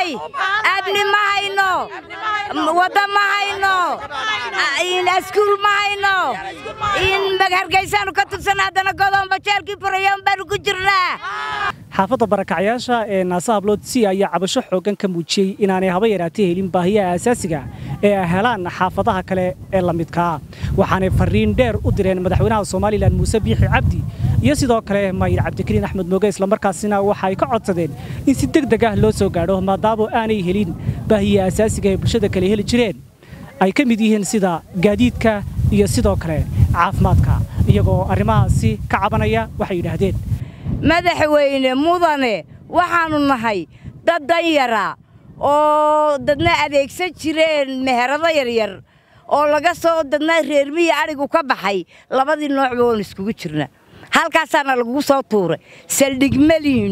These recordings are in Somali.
baahannahay abni ma hayno wadda ma hayno askuul ma hayno in hargaysaanu ka tirsan haddana godoonba jeelkii furayoon baanu ku jirnaa xaafadda barakacyaasha ee naasa hablood si ayaa cabasho xooggan ka muujiyey inaanay haba yaraatee helin baahiyaha asaasiga ee ay helaan xaafadaha kale ee la midkaa waxaanay farriin dheer u direen madaxweynaha somalilan muuse biixi cabdi iyo sidoo kale maayir cabdikariin axmed mooge islamarkaasina waxa ay ka codsadeen in si deg deg ah loo soo gaadho maadaama aanay helin baahiyaha asaasiga ee bulshada kale heli jireen ay ka mid yihiin sida gaadiidka iyo sidoo kale caafimaadka iyagoo arrimahaasi ka cabanaya waxay yidhaahdeen madaxweyne mudane waxaannu nahay dad danyara oo dadna adeegsan jireen meherado yaryar oo laga soo dadna reermihii adhigu ka baxay labadii noocba oon iskugu jirna halkaasaana lagugu soo tuuray saldhig malihin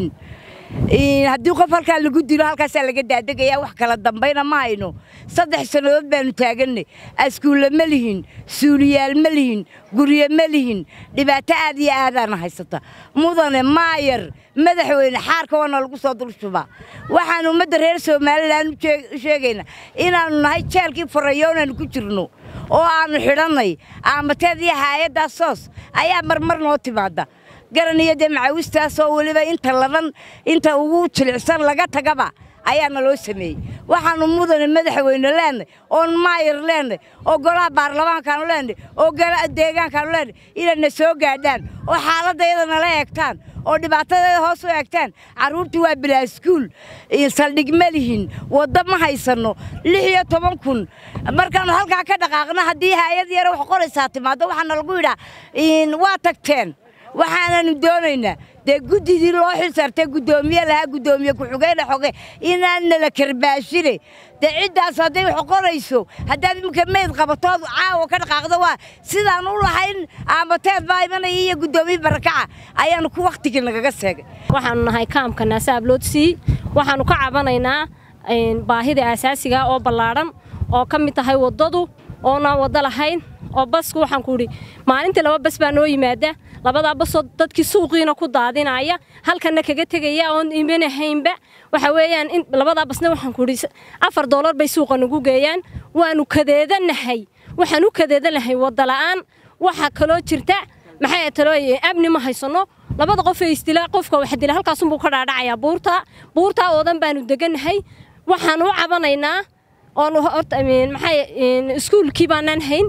haddii qof halkaa lagu dilo halkaasaa laga daadegaya wax kala dambayna ma hayno saddex sannadood baanu taagannay askuulle ma lihin suuliyaal ma lihin gurye ma lihin dhibaato aad iyo aadaana haysata mudane maayar madaxweyne xaarka waana lagu soo dulshubaa waxaan ummadda reer somalilan u sheegaynaa inaannu nahay jeelkii farayoonaanu ku jirno oo aannu xidhannay aamateed iyo haayaddaa soos ayaa marmar noo timaadda garan iyo dee macawistaasoo weliba inta ladan inta ugu jilicsan laga tagaba ayaana loo sameeyey waxaannu mudane madaxweyne leenay oon maayar leenay oo golaha baarlamaankaanu leenay oo golaha deegaankaanu leenay inayna soo gaadhaan oo xaaladayada nala eegtaan oo dhibaatadeeda hoos u eegtaan carruurtii waa bilaa iskuul saldhig ma lihin waddo ma haysanno lix iyo toban kun markaannu halkaa ka dhaqaaqno haddii haayad yare wax qoraysaa timaaddo waxaana lagu yidhaa waa tagteen waxaananu doonaynaa dee guddidii loo xil saartay guddoomiye lahaa guddoomiye ku-xigeyna xoge inaan nala karbaashine dee ciddaas hadday wax qorayso haddaad iminka meyd qabatood caawa ka dhaqaaqdo waa sidaan u lahayn aamateed baa imanaya iyo guddoomiye barakaca ayaanu ku wakhtigii nagaga seegay waxaanu nahay kaamka naase abloodsi waxaanu ka cabanaynaa baahida asaasiga oo ballaadhan oo ka mid tahay waddadu oonaan waddo lahayn oo basku waxaan ku idhi maalintii laba bas baa noo yimaada labadaa basoo dadkii suuqiina ku daadinaya halkanna kaga tegaya oon imanahaynba waxa weeyaan in labadaa basna waxaan ku idhi afar doolar bay suuqa nagu geeyaan waanu kadeedanahay waxaan u kadeedanahay wadda-la'aan waxaa kaloo jirta maxay talooye amni ma haysanno labada qof ee isdila qofka wax dila halkaasunbuu ka dhaadhacayaa buurta buurtaa oodan baanu degannahay waxaan u cabanaynaa oonu horta maxay iskuulkii baanaan hayn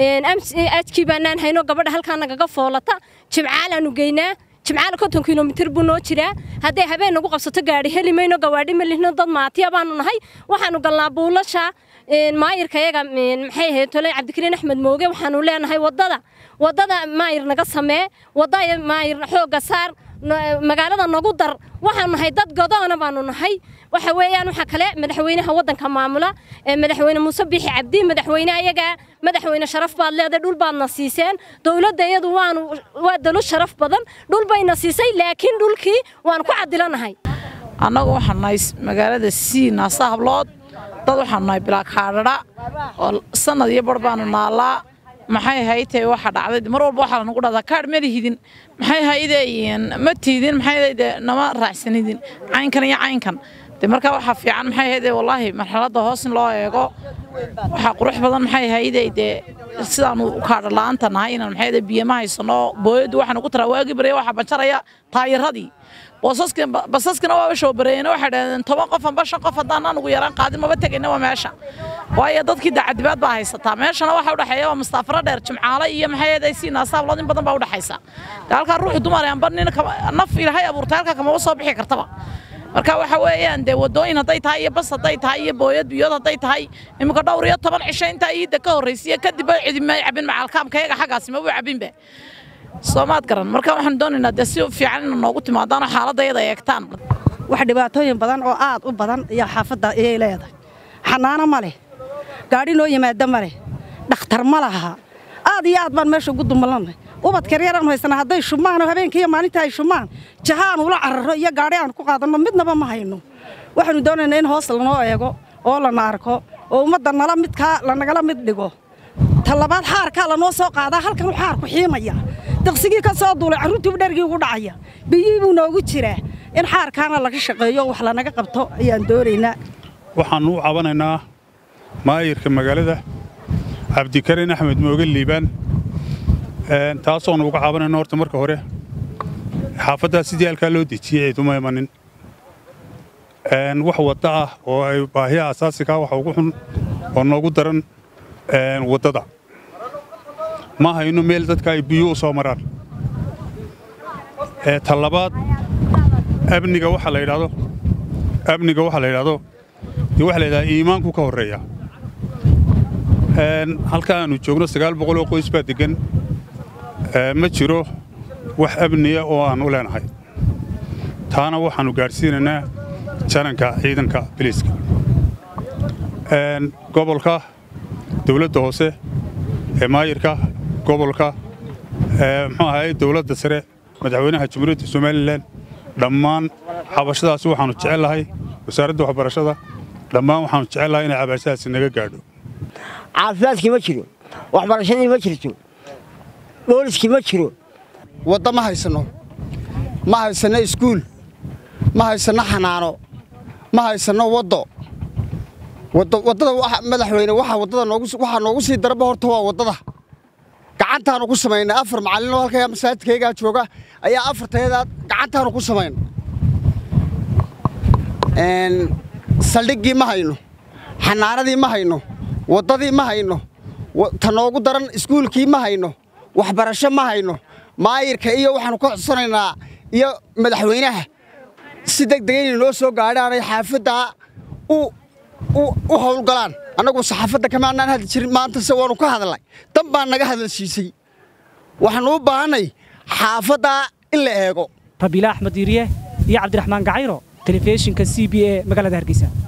ajkii baanaan hayno gabadha halkaa nagaga foolata jimcaalaanu geynaa jimcaala konton kilomitir buu noo jiraa hadday habeen nagu qabsato gaadhi heli mayno gawaadhi ma lihno dad maatiya baanu nahay waxaanu galnaa buulasha maayirka yaga maxay ahayd tole cabdikariin axmed mooge waxaanu leenahay waddada waddada maayir naga samee wadda maayir xoogga saar magaalada nagu dar waxaanu nahay dad godoona baanu nahay waxa weeyaan waxa kale madaxweynaha waddanka maamula madaxweyne muuse biixi cabdi madaxweyne ayaga madaxweyne sharaf baad leedahay dhul baadna siiseen dowladda iyadu waanu waa dalo sharaf badan dhul bayna siisay laakiin dhulkii waanu ku cadilanahay annagu waxaan nahay magaalada sii naasa hablood dad waxaanu nahay bilaa kaadhadha oo sanad iyo bar baanu naallaa maxay haytay waxa dhacday mar walba waxaa lanagu dhahdaa kaadh ma lihidin maxay haydeeyin ma tiidin maxay hayde nama raacsanidin caynkan iyo caynkan de markaa waxaa fiican maxay hayde wallaahi marxaladda hoos in loo eego waxaa qurux badan maxay hayde dee sidaanu kaadha la'aanta nahay inaan maxay hayde biyo ma haysano booyaddu waxaanu ku taraa waagi barya waxaa banjaraya taayiradii basaskina waaba shoo bareeyeen waxay dhahdeen toban qof amba shan qof haddaan anugu yaraan qaadin maba tegayna waa meesha waayo dadkii dacadibaad baa haysataa meeshana waxa udhexeeya waa mustaafaro dheer jimcaale iyo maxay ahayd si naasaablood in badan baa udhexaysa de halkaa ruuxu dumar amba nin naf ilaahay abuurtay halkaa kamaba soo bixi kartaba marka waxa weeyaan dee wadooyin hadday tahay iyo bas hadday tahay iyo booyad biyood hadday tahay iminka dhowr iyo toban cisho intaa iidda ka horraysiya kadib ay cidima cabin macalkaamkayaga xaggaasi mabuu cabinba soomaad garan marka waxaan doonaynaa dee si fiican ina noogu timaadaano xaaladayada eegtaan wax dhibaatooyin badan oo aad u badan iyo xaafadda ayay leedahay xanaano ma leh gaadhi noo yimaado ma leh dhakhtar ma laha aad iyo aad baan meesha ugu dumallannay ubadkar yaraan haysana hadday shumaan oo habeenkii iyo maalinta ay shumaan jaha aan ula cararo iyo gaadhi aan ku qaadanno midnaba ma hayno waxaanu doonaynaa in hoos lanoo eego oo lana arko oo ummadda nala midkaa lanagala mid dhigo talabaad xaarkaa lanoo soo qaadaa halkanuu xaarku xiimaya daqsigii ka soo duulay carruurtiibu dhergii ugu dhacaya biyihii buu noogu jiraa in xaarkaana laga shaqeeyo wax lanaga qabto ayaan doonaynaa waxaannu u cabanaynaa maayirka magaalada cabdikarin axmed mooge liibaan taasoonu uga cabanayno horta marka hore xaafaddaa sidii halkaa loo dejiyey ciiduma imanin wax wadda ah oo ay baahiya asaasikaa waxa ugu xun oo noogu daran waddada ma hayno meel dadka ay biyo u soo maraan talabaad amniga waxa la yidhaahdo amniga waxaa la yidhaahdo dee waxa la yidhahdaa iimaanku ka horreeya halka aanu joogno sagaal boqol oo qoys baa deggan ma jiro wax amniya oo aan u leenahay taana waxaannu gaadhsiinaynaa jananka ciidanka biliiska gobolka dawladda hoose ee maayirka gobolka muxuu ahaye dawladda sare madaxweynaha jamhuuriyadda somalilan dhammaan xabashadaasi waxaannu jecel lahay wasaaradda waxbarashada dhammaan waxaannu jecel lahay inay cabashadaasi naga gaadho caafimaadkii ma jiro waxbarashadii ma jirto booliskii ma jiro wadda ma haysanno ma haysanno iskuul ma haysanno xanaano ma haysanno waddo waddada madaxweyne waxaa noogu sii daraba horta waa waddada gacantaanu ku samaynay afar macallinoo halkaa masaajidkaygaa jooga ayaa afartayadaa gacantaanu ku samayn saldhiggii ma hayno xanaanadii ma hayno waddadii ma hayno ta noogu daran iskuulkii ma hayno waxbarasho ma hayno maayirka iyo waxaannu ka codsanaynaa iyo madaxweynaha si deg dega inay noo soo gaadhaanay xaafaddaa u howlgalaan annagu saxaafadda kamaanaan hadli jirin maantase waannu ka hadlay dan baan naga hadalsiisay waxaannu u baahannay xaafaddaa in la eego rabiila axmed diiriye iyo cabdiraxmaan gacayro telefishinka c b e magaalada hargeysa